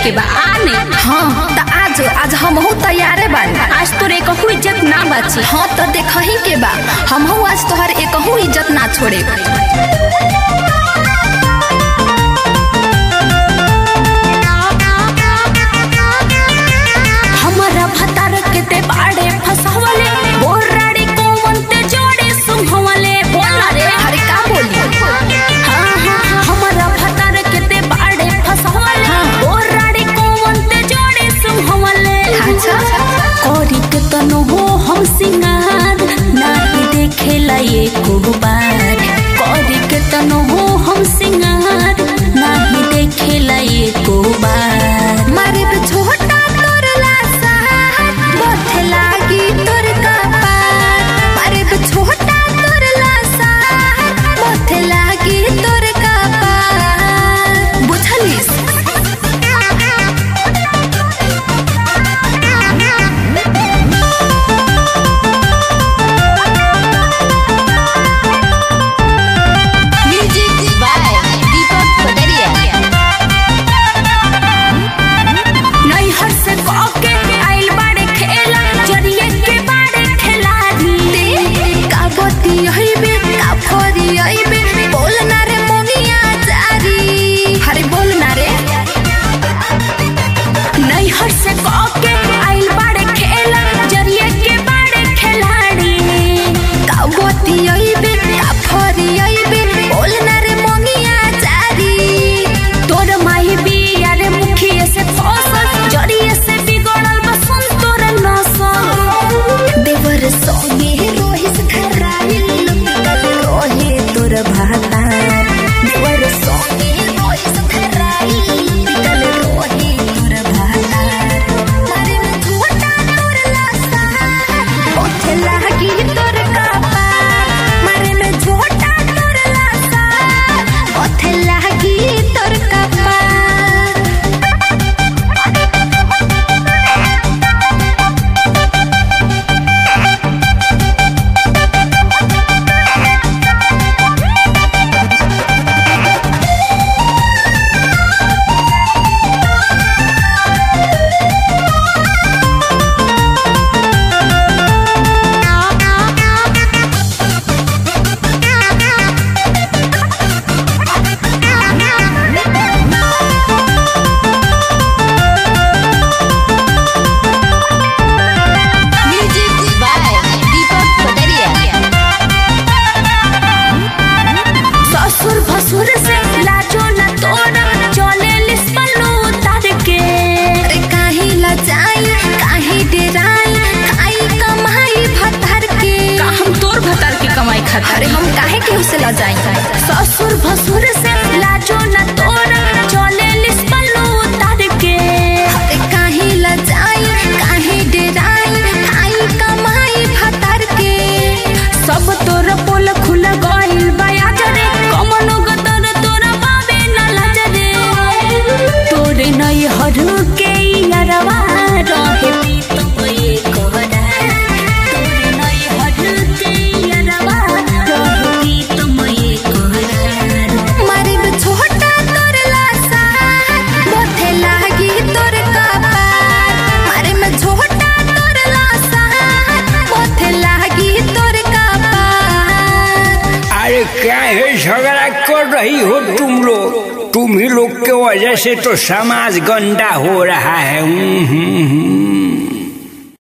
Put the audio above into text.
के बा आ नहीं हाँ त आज आज हमहू तैयारे बानी आज तोरे कहू इज्जत ना बची हाँ त देखही के बा हमहू आज तोहर एकहू इज्जत ना छोड़े हमारा भतार के ते बाड़े फसवले बोराड़ी कोवन ते जोड़े सुंघवले बोला रे अरे का बोली हाँ हाँ हमारा भतार के ते बाड़े फसवले बोराड़ी कोवन ते जोड़े सुंघवले अच्छा कोरी के तनो हो हम सिंगार नाही देखेला ये को बार कोरी के तनो हो हम सिंगार नाही देखेला ये को बार मारे पे छोटा तोर लासा बोथ लागी तोर कपार मारे पे छोटा तोर लासा बोथ लागी तोर कपार बुझलिस Music by Deepak Kotaria. नैहर से कके आइल बाड़े खेला जरिए के बाड़े खिलाड़ी का बती हइबे का फरी हइबे बोल ना रे मोनिया जारी अरे बोल ना रे नैहर से कके आइल बाड़े खेला जरिए के बाड़े खिलाड़ी का बती हइबे का फरी हइबे बोल ना रे मोनिया जारी तोर माही बिया रे मुखिए से फसल जरिए से बिगड़ल बसन तोर नसल देवर सोगे रोहिस खराइल लुकल रोहे तोर भाता देवर सोगे रोहिस खराइल लुकल रोहे तोर भाता मारे में झूठा तोर लासा ओथे लागी तोर कापा मारे में झूठा तोर लासा ओथे लागी तोर कापा Music by Deepak Kotaria. ससुर भसुर से लाजो न तोरा चले लिस्पलो उतार के अरे काहे लजाई काहे डेराई खाई कमाई भतार के का हम तोर भतार के कमाई खाता अरे हम काहे केहू से लजाई ससुर भसुर से लाजो न तोरा चले लिस्पलो उतार के अरे काहे लजाई काहे डेराई खाई कमाई भतार के सब तोर पोल खुल गइल बया जरे कमनो गदर तोरा बाबे न लजरे तोरे नई हरु के यारवा रहे पीत ये कोहरा तोरे नई हरु के यारवा रहे पीत ये कोहरा मारे में छोटा तोर लासा बोथे लागी तोर कपार मारे में छोटा तोर लासा बोथे लागी तोर कपार अरे क्या है झगड़ा कर रही हो तुम लोग तुम ही लोग के वजह से तो समाज गंदा हो रहा है हम्म, हम्म, हम्म।